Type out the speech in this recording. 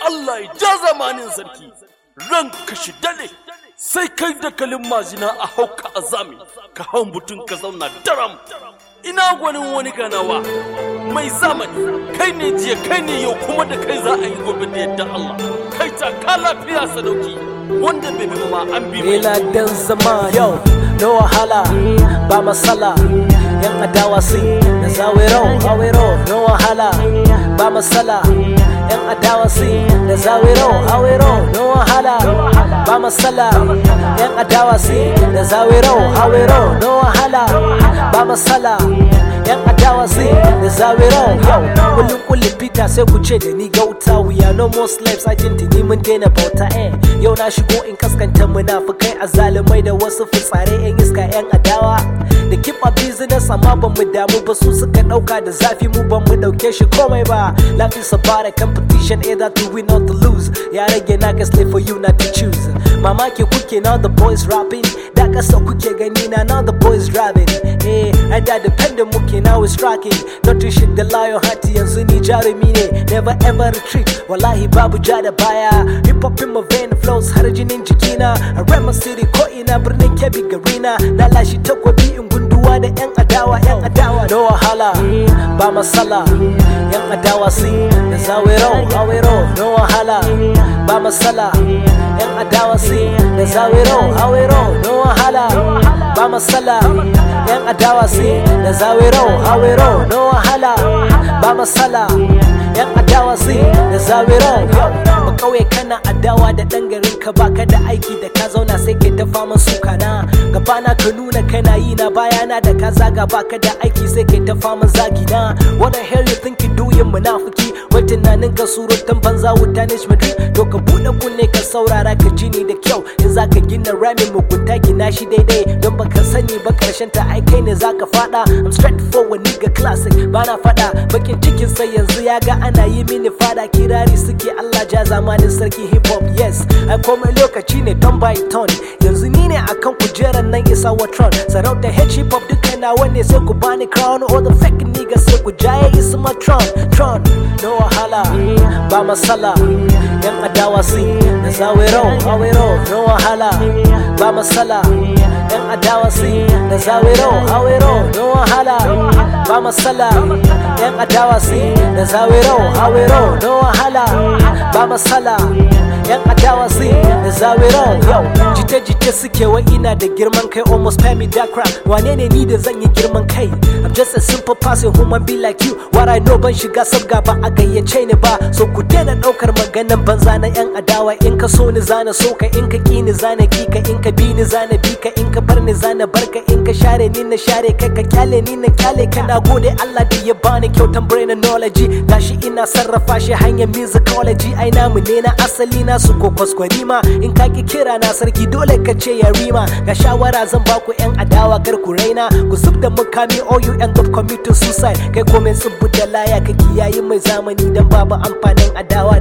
Allah ya ja zamanin sarki ran ka shi dale sai kai da kalin mazina a hauka azami ka hau mutum ka zauna daram ina gwanin wani ganawa mai zamani kai ne jiya kai ne yau kuma da kai za a yi gobe da yadda Allah kai ta ka lafiya sadauki wanda bai bi ma an bi mai Ila dan zama yau no wahala ba masala yan adawa sai da zawero awero no wahala ba masala yan adawa sai da zawero awero no wahala ba masala yan adawa sai da zawero awero no wahala ba masala yan adawa sai da zawero yau kullum kullum fita sai ku ce da ni gauta we are no more slaves I tintini mun daina bauta eh yau na shigo in kaskanta munafukai a zalimai da wasu fitsare yan iska yan adawa da keep a business amma ban mu damu ba su suka dauka da zafi mu ban mu dauke shi komai ba life is about a competition either to win or to lose ya rage na ka slave for you not to choose mamaki kuke now the boys rapping da kasa kuke gani na now the boys rapping eh ai da dependent muke now is striking not to shit the lion hati yanzu ni jarumi ne never ever retreat wallahi babu ja da baya hip hop in my vein flows har jinin jikina a rama city ko ina birnin kebbi garina na lashi takwabi in gunduwa da yan adawa yan adawa no wahala ba masala yan adawa sai da zawero awero no wahala ba masala yan adawa sai da zawero awero no wahala ba masala yan adawa sai da zawero awero no wahala ba masala yan adawa sai da zawero ba kauye kana adawa da dan garin ka baka da aiki da ka zauna sai ke ta faman suka na gabana ka nuna kana yi na bayana da ka zaga baka da aiki sai ke ta faman zagi na what the hell you think you doing munafiki wai tunanin ka surutan banza wuta ne madrid to ka bude kunne ka saurara ka ji ni da kyau in zaka gina ramin mugunta gina shi daidai don baka sani ba karshen ta ai kai ne zaka fada I'm straight forward nigga classic bana fada bakin cikin sai yanzu ya ga ana yi mini fada kirari suke Allah ja zamanin sarki hip hop yes ai komai lokaci ne ton by ton yanzu ni ne akan kujerar nan isa watron sarauta hip hop duka nawa ne sai ku bani crown all the fake niggas sai ku jaye isa ma tron tron no wahala ba masala yan adawa sai da zawero awero no wahala ba masala yan adawa sai da zawero awero no wahala ba masala yan adawa sai da zawero awero no wahala ba masala yan adawa sai da zawero yau jite-jite suke wa ina da girman kai almost pay me that crap wane ne ni da zan yi girman kai I'm just a simple person human be like you what I know ban shiga sabga ba a gayyace ni ba so ku daina daukar maganan banza na yan adawa in ka so ni zana so ka in ka ki ni zana ki ka in ka bi ni zana bi ka in ka bar ni zana barka in ka share ni na share ka ka kyale ni na kyale ka na gode Allah da ya bani kyautan brain knowledge gashi ina sarrafa shi hanyar musicology ai namu ne na asali na su ko kwaskwari ma in ka ki kira na sarki dole ka ce ya rima ga shawara zan baku yan adawa kar ku raina ku zub da mukami all you end up committing suicide kai komai tsubu da laya ka kiyayi mai zamani dan babu amfanin adawa